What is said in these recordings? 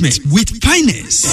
treatment with finance.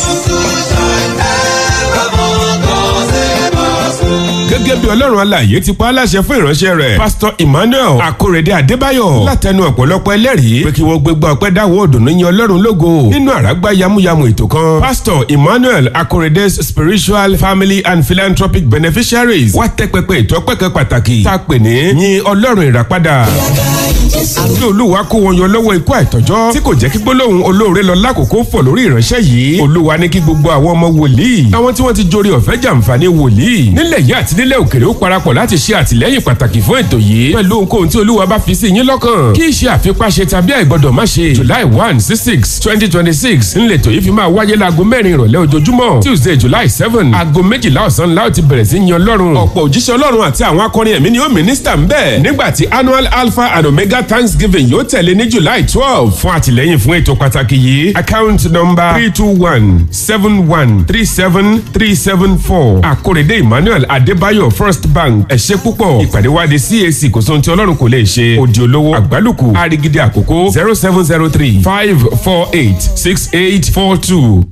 gẹ́gẹ́ bí ọlọ́run alààyè ti pa á láṣẹ fún ìránṣẹ́ rẹ̀ pásítọ̀ emmanuel akórèdé adébáyọ̀ látẹnu ọ̀pọ̀lọpọ̀ ẹlẹ́rìí pé kí wọ́n gbégbá ọpẹ́ dáwọ́ òdùnnú yin ọlọ́run lógo nínú àràgbá yamuyamu ètò kan pásítọ̀ emmanuel akórèdé's spiritual family and philanthropic beneficiaries wá tẹ́ pẹpẹ ètò ọpẹ́ kan pàtàkì tá a pè ní yin ọlọ́run ìràpadà àbí olúwa kó wọn yọ lọ́wọ́ ikú àìtọ́jọ́ tí kò jẹ́ kí gbólóhùn olóore lọ lákòókò fọ̀ lórí ìránṣẹ́ yìí olúwa ní kí gbogbo àwọn ọmọ wòlíì àwọn tí wọ́n ti jorí ọ̀fẹ́ jàǹfààní wòlíì nílẹ̀ yìí àti nílẹ̀ òkèrè ó parapọ̀ láti ṣe àtìlẹ́yìn pàtàkì fún ètò yìí pẹ̀lú ohunkóhun tí olúwa bá fi sí yín lọ́kàn kí iṣẹ́ àfipáṣe tàbí àìgbọ́dọ̀ má ṣe july one sí six twenty twenty six ńlẹ̀tọ̀ yìí fi máa wáyé láago mẹ́rin ìrọ̀lẹ́ ojoojúmọ́ tuesday july seven aago méjìlá ọ̀sán la ó ti bẹ̀rẹ̀ sí yan ọlọ́run ọ̀pọ̀ òjíṣẹ́ ọlọ́run àti àwọn akọrin ẹ̀mí ni ó mínísítà ń bẹ̀ nígbà tí annual alpha and omega thanksgiving yóò tẹ̀lé ní july twelve fún àtìlẹ́yìn fún ètò pàtàkì yìí account number three two one seven one three seven three seven four àkórèdé emmanuel adébáyọ̀ first bank ẹ ṣé púpọ̀ ìpàdé wa di cac kò sóhun tí ọlọ́run kò lè ṣe òdì olówó àgbálùkù àrígidì àkókò zero seven zero three five four eight six eight four two.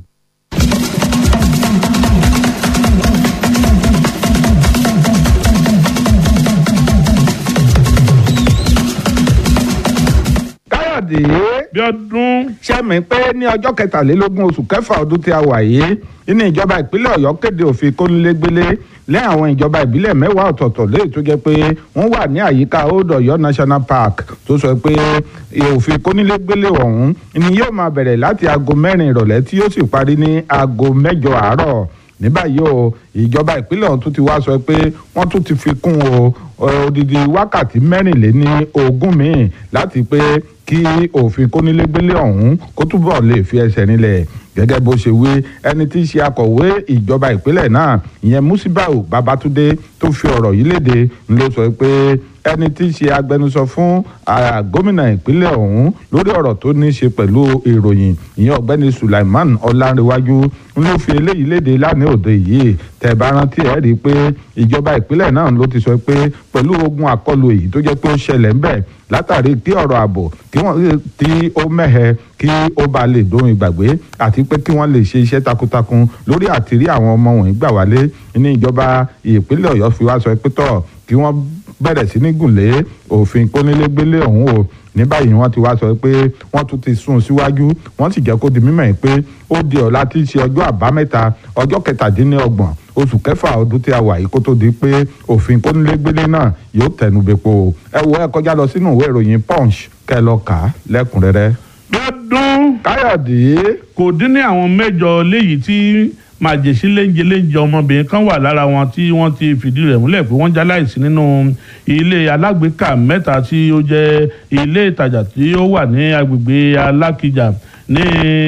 káyọ̀dé bí ọdún sẹ́mi pé ní ọjọ́ kẹtàlélógún oṣù kẹfà ọdún tí a wà yìí nínú ìjọba ìpínlẹ̀ ọ̀yọ́ kéde òfin kónílégbélé lẹ́yìn àwọn ìjọba ìbílẹ̀ mẹ́wàá ọ̀tọ̀ọ̀tọ̀ léyìí tó jẹ́ pé wọ́n wà ní àyíká old ọ̀yọ́ national park tó sọ pé òfin kónílégbélé ọ̀hún ni yóò máa bẹ̀rẹ̀ láti aago mẹ́rin ìrọ̀lẹ́ tí yóò sì parí ní aago mẹ́jọ àárọ̀ ní báyìí o ìjọba ìpínlẹ̀ ọ̀hún tún ti wá sọ pé wọ́n tún ti fi kún o odidi wákàtí mẹ́rìnléní ogún míì láti pé kí òfin kónílégbélé ọ̀hún kó túbọ̀ lè fi ẹsẹ̀ rinlẹ̀ gẹ́gẹ́ bó ṣe wí ẹni tí í ṣe akọ̀wé ìjọba ìpínlẹ̀ náà ìyẹn musibau babatunde tó fi ọ̀rọ̀ yìí léde ló sọ pé ẹni tí í ṣe agbẹnusọ fún gómìnà ìpínlẹ̀ ọ̀hún lórí ọ̀rọ̀ tó ní í ṣe pẹ̀lú ìròyìn ìyẹn ọ̀gbẹ́ni sulaiman ọlárẹ̀wájú ló fi eléyìí léde lánàá òde yìí tẹ́ bá rántí ẹ̀ rí i pé ìjọba ìpínlẹ̀ náà ló ti sọ pé pẹ̀lú ogun àkọlù èyí tó jẹ́ pé ó ṣẹlẹ̀ ńbẹ̀ látàrí kí ọ̀rọ̀ ààbò kí wọ́n tí ó mẹ́hẹ kí ó bá lè dóhun ìgbàgbé àti pé kí wọ́n lè ṣe iṣẹ́ takuntakun lórí àtìrí àwọn ọmọ wọ̀nyí gbà wálé ní ìjọba ìpínlẹ̀ ọ̀yọ́ fi wá sọ pé tọ̀ kí wọ́n bẹ̀rẹ̀ sí ní gùnlé òfin kónílégbélé ọ̀hún o ní báyìí wọ́n ti wá sọ pé wọ́n tún ti sún síwájú wọ́n sì jẹ́ kó di mímọ̀ pé ó di ọ̀la tí í ṣe ọjọ́ àbámẹ́ta ọjọ́ kẹtàdínlọ́gbọ̀n oṣù kẹfà ọdún tí a wà yìí kó tó di pé òfin kónílégbélé náà yóò tẹnu bepo ẹ wo ẹ kọjá lọ sínú ìwé ìròyìn punch kẹ lọ kà á lẹ́kùnrẹ́rẹ́. lọ́dún káyọ̀dé kò dín ní àwọn mẹ́jọ léyìí tí màjèṣí léńjẹ léńjẹ ọmọbìnrin kan wà lára wọn tí wọ́n ti fìdí rẹ̀ múlẹ̀ pé wọ́n jáláìsí nínú ilé alágbèéká mẹ́ta tí ó jẹ́ ilé ìtajà tí ó wà ní agbègbè alákìjà ní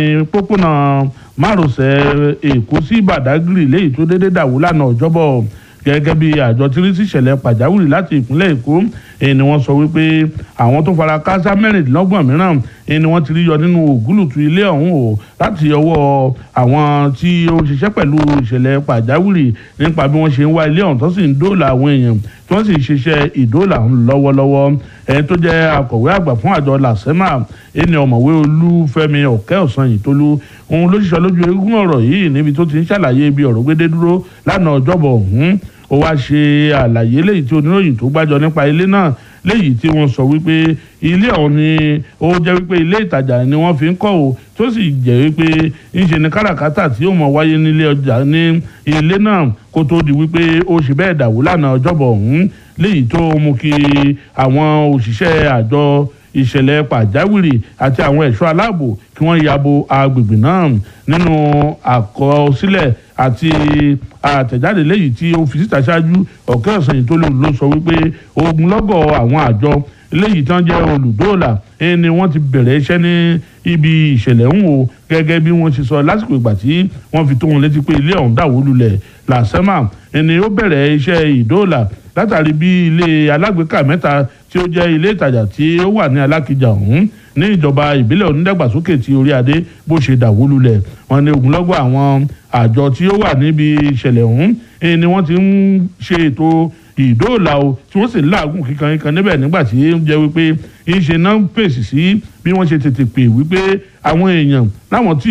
pópónà márosẹ̀ èkó sí badagry léyìí tó déédéé dàwó lánàá ọjọ́bọ̀ gẹ́gẹ́ bí àjọ tí rí sí ìṣẹ̀lẹ̀ pàjáwìrì láti ìpínlẹ̀ èkó èyí ni wọ́n sọ wípé àwọn tó fara káásá mẹ́rìndínlọ́gbọ̀n mìíràn èyí ni wọ́n ti rí yọ nínú ògúlùtù ilé ọ̀hún o láti ọwọ́ àwọn tí ó ń ṣiṣẹ́ pẹ̀lú ìṣẹ̀lẹ̀ pàjáwìrì nípa bí wọ́n ṣe ń wá ilé ọ̀hún tó sì ń dóòlà àwọn èèyàn tí wọ́n sì ń ṣiṣẹ́ ìdóòlà ọ̀hún lọ́wọ́lọ́wọ́ ẹni tó jẹ́ akọ̀wé àgbà fún àjọ làsẹ́mà ẹni ọ̀mọ̀wé olúfẹ́mi ọ̀kẹ́ ọ̀sán yìí tó lu òun ló ṣiṣẹ́ lójú eégún ọ̀rọ̀ yìí níbi tó ti ń ṣàlàyé ibi ọ̀rọ̀ gbédé dúró lánàá ọjọ́bọ̀ ọ̀hún ó wá ṣe àlàyé léyìí tí oníròyìn tó gbájọ nípa ilé náà léyìí tí wọ́n sọ wípé ilé ọ̀hún ni ó jẹ́ wípé ilé ìtajà ni wọ́n fi ń kọ́ o tó sì jẹ́ wípé ńṣe ni káràkátà tí ó mọ̀ wáyé nílé ọjà ní ilé náà kó tó di wípé ó ṣe bẹ́ẹ̀ dàwó lánàá ọjọ́bọ̀ ọ̀hún léyìí tó mú kí àwọn òṣìṣẹ́ àjọ ìṣẹ̀lẹ̀ pàjáwìrì àti àwọn ẹ̀ṣọ́ aláàbò kí wọ́n yabo agbègbè náà nínú àkọsílẹ̀ àti àtẹ̀jáde léyìí tí ó fi síta ṣáájú ọ̀kẹ́ ọ̀sán yìí tó lò ló sọ wípé ogunlọ́gọ̀ àwọn àjọ léyìí tán jẹ́ olùdóòlà ni wọ́n ti bẹ̀rẹ̀ iṣẹ́ ní ibi ìṣẹ̀lẹ̀ ń wò gẹ́gẹ́ bí wọ́n ṣe sọ lásìkò ìgbà tí wọ́n fi tó wọn létí pé ilé ọ̀hún dàwó lulẹ̀ làṣẹ́mà ni ó bẹ̀rẹ̀ iṣẹ́ ìdóòlà látàrí bí ilé alágbèéká mẹ́ta tí ó jẹ́ ilé ìtajà tí ó wà ní alákìjà ọ̀hún ní ìjọba ìbílẹ̀ onídàgbàsókè tí orí adé bó ṣe dàwó lulẹ̀ wọn ní ogunlọ́gọ̀ àwọn àjọ tí ó wà níbi ìṣẹ̀lẹ̀ ọ̀hún ni wọ́n ti ń ṣe ètò ìdóòlà o tí wọ́n sì ń làágùn kíkan kíkan níbẹ̀ nígbà tí ó jẹ́ wípé ìṣe náà ń pèsè sí bí wọ́n ṣe tètè pè wípé àwọn èèyàn láwọn tí